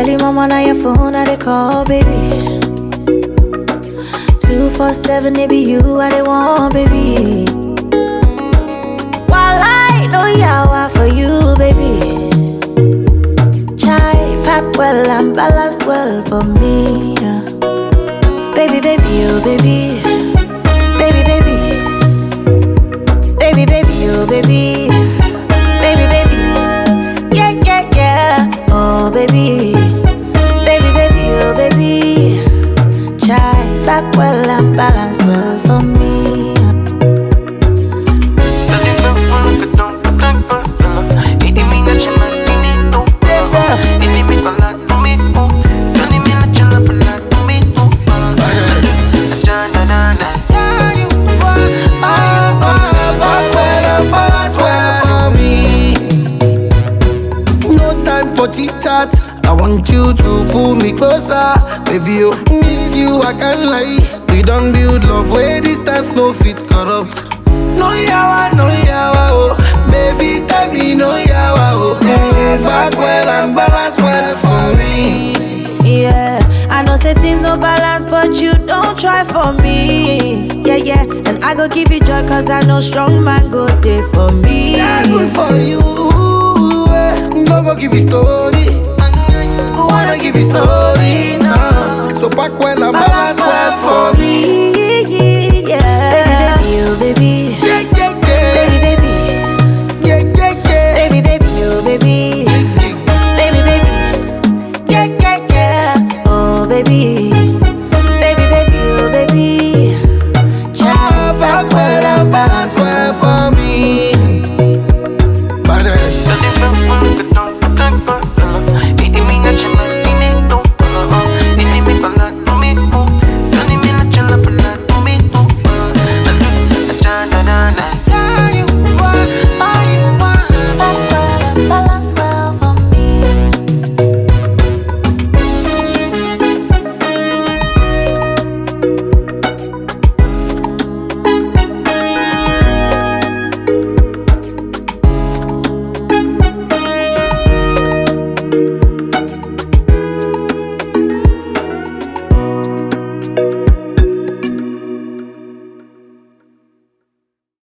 Early mama on your phone, I they call, baby. Two four seven, it be you, I they want, baby. While I know yawa for you, baby. Chai pack well and balance well for me. yeah. Baby, baby, oh baby, baby, baby, baby, baby, oh baby, baby, baby, yeah, yeah, yeah, oh baby, baby, baby, oh baby. Chai back well and balance well for me. yeah. No time for chit chat. I want you to pull me closer, baby. Oh, miss you, I can't lie. We don't build love where distance no fit corrupt. No yawa, no yawa, oh, baby, tell me no yawa, oh. Mm, back well and balance well for me. Yeah, I know say things no balance, but you don't try for me. Yeah, yeah, and I go give you joy, cause I know strong man go there for me. Yeah, good for you. eh. No go give you story. Who wanna give you story now? So back well and balance well for me. Yeah, baby, baby, oh baby, Yeah, yeah, yeah. baby, baby, Yeah, yeah, yeah. baby, baby, oh baby, baby, baby, yeah, yeah, yeah, oh baby, baby, baby, oh baby. Child, back well and balance well well for me. Badass. Yeah.